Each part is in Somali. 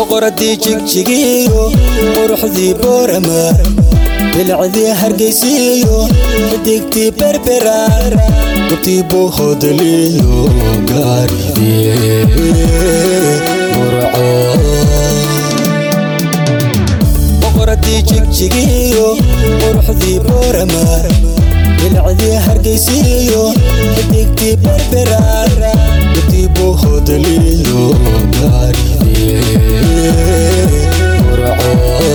boqoradii jigjigiyo quruxdii boorama bilcdii hargaysiyo xidigtii berberaar gubtii buuhoodaliyo gaarigii burco boqoradii jigjigiyo quruxdii boorama bilcdii hargaysiyo xidigtii berberaar gubtii buuhoodaliyo gaarigii burco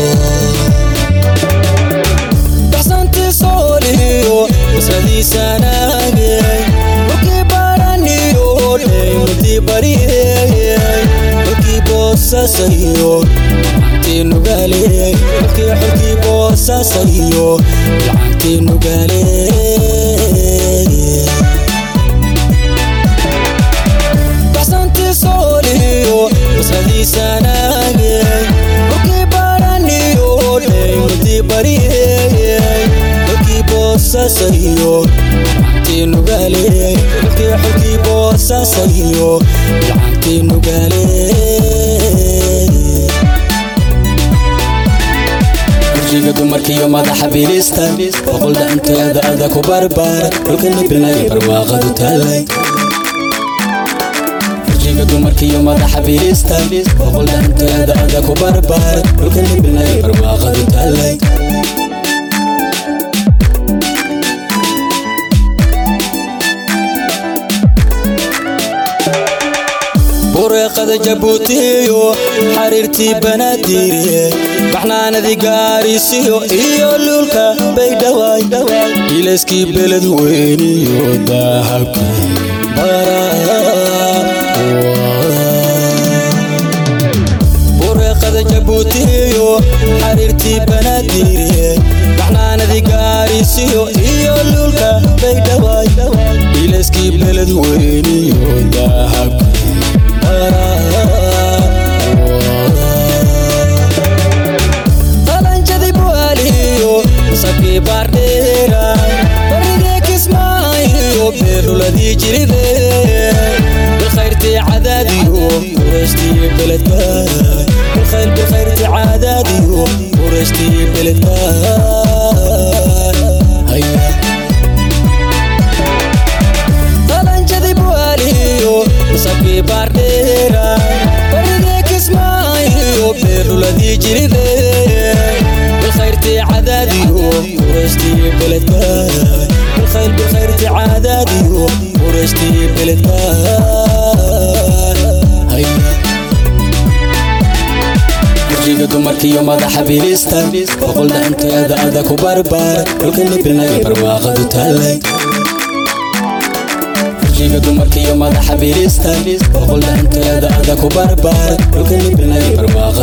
baxsantii sooliyo wasadiisanaagay dhulkii baaraniyo dheymutii bariyey dhulkii boosasayo lacantii nugaaleey dhulkii xulkii boosasayo lacantii nugaaleey baxsantii sooliyo wasadiisanaagay dhulkii baaraniyo dheymutii bariyey dhulkii boosasayo lacantii nugaaleey dhulkii xulkii boosasayo lacantii nugaaleey kursiga dumarkiyo madaxa bilista boqol dhaanteeda ada ku barbaara dhulkani bilay barwaaqadu taalay kursiga dumarkiyo madaxa bilista boqol dhaanteeda ada ku barbaara dhulkani bilay barwaaqadu taalay bureeqada jabuutiyo xariirtii banaadiire baxnaanadii gaarisiyo iyo luulka baydhawaay ilayskii beled weyniyo dahabkii bureeqada jabuutiyo xariirtii banaadiire baxnaanadii gaarisiyo iyo luulka baydhawaay ilayskii beled weyniyo dahabkii qalanjadi bualiyo sabkii baardheera barigee kismaayo beeruladii jiribe bilkhayrtii cadaadiyo qurashtii beledkaay bilkhayr bilkhayrtii cadaadiyo qurashtii beledkaay qalanjadi bualiyo sabkii baardheera barigee kismaayo beeruladii jiribe bilkhayrtii cadaadiyo qurashtii beledkaay bilkhayr bilkhayrtii cadaadiyo qurashtii beledkaay kursiga dumarkiyo madaxa bilista boqol dhaanteeda ada ku barbaara dhulkani bilay barwaaqadu taalay kursiga dumarkiyo madaxa bilista boqol dhaanteeda ada ku barbaara dhulkani bilay barwaaqadu